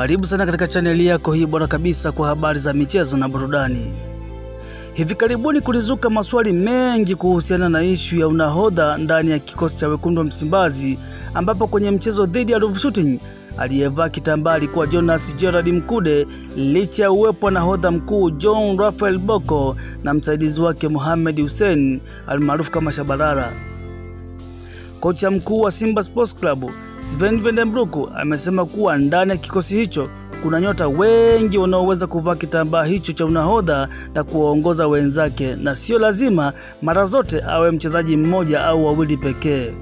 Karibu sana katika chaneli yako hii bora kabisa kwa habari za michezo na burudani. Hivi karibuni kulizuka maswali mengi kuhusiana na ishu ya unahodha ndani ya kikosi cha wekundu wa Msimbazi, ambapo kwenye mchezo dhidi ya Ruvu Shooting aliyevaa kitambaa alikuwa Jonas Gerard Mkude, licha ya uwepo wa nahodha mkuu John Raphael Bocco na msaidizi wake Mohamed Hussein almaarufu kama Shabalala. Kocha mkuu wa Simba Sports Club Sven Vandenbroek amesema kuwa ndani ya kikosi hicho kuna nyota wengi wanaoweza kuvaa kitambaa hicho cha unahodha na kuwaongoza wenzake, na sio lazima mara zote awe mchezaji mmoja au wawili pekee.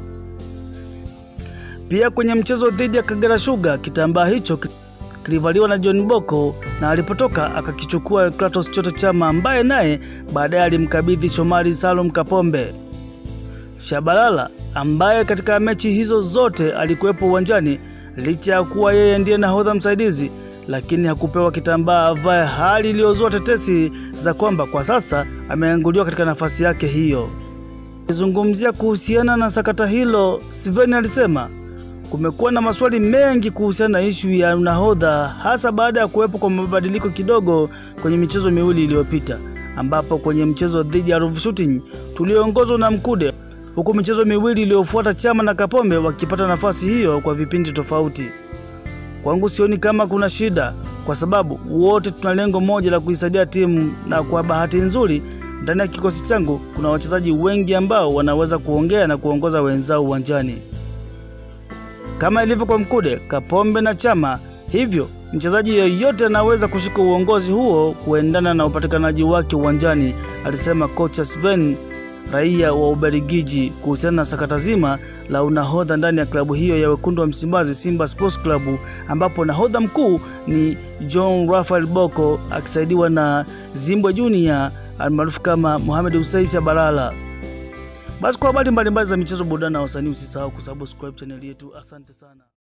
Pia kwenye mchezo dhidi ya Kagera Sugar kitambaa hicho kilivaliwa na John Bocco na alipotoka akakichukua Kratos Choto Chama ambaye naye baadaye alimkabidhi Shomari Salum Kapombe. Shabalala ambaye katika mechi hizo zote alikuwepo uwanjani licha ya kuwa yeye ndiye nahodha msaidizi, lakini hakupewa kitambaa avae, hali iliyozua tetesi za kwamba kwa sasa ameanguliwa katika nafasi yake hiyo. Akizungumzia kuhusiana na sakata hilo, Sven alisema kumekuwa na maswali mengi kuhusiana na ishu ya nahodha, hasa baada ya kuwepo kwa mabadiliko kidogo kwenye michezo miwili iliyopita, ambapo kwenye mchezo dhidi ya Ruvu Shooting tuliongozwa na Mkude huku michezo miwili iliyofuata Chama na Kapombe wakipata nafasi hiyo kwa vipindi tofauti. Kwangu sioni kama kuna shida, kwa sababu wote tuna lengo moja la kuisaidia timu, na kwa bahati nzuri ndani ya kikosi changu kuna wachezaji wengi ambao wanaweza kuongea na kuongoza wenzao uwanjani kama ilivyo kwa Mkude, Kapombe na Chama. Hivyo mchezaji yeyote anaweza kushika uongozi huo kuendana na upatikanaji wake uwanjani, alisema kocha Sven raia wa Ubelgiji kuhusiana na sakata zima la unahodha ndani ya klabu hiyo ya wekundu wa Msimbazi, Simba Sports Club, ambapo nahodha mkuu ni John Raphael Bocco akisaidiwa na Zimbwe Junior almaarufu kama Mohamed Hussein Shabalala. Basi kwa habari mbalimbali za michezo, burudani na wasanii, usisahau kusubscribe chaneli yetu. Asante sana.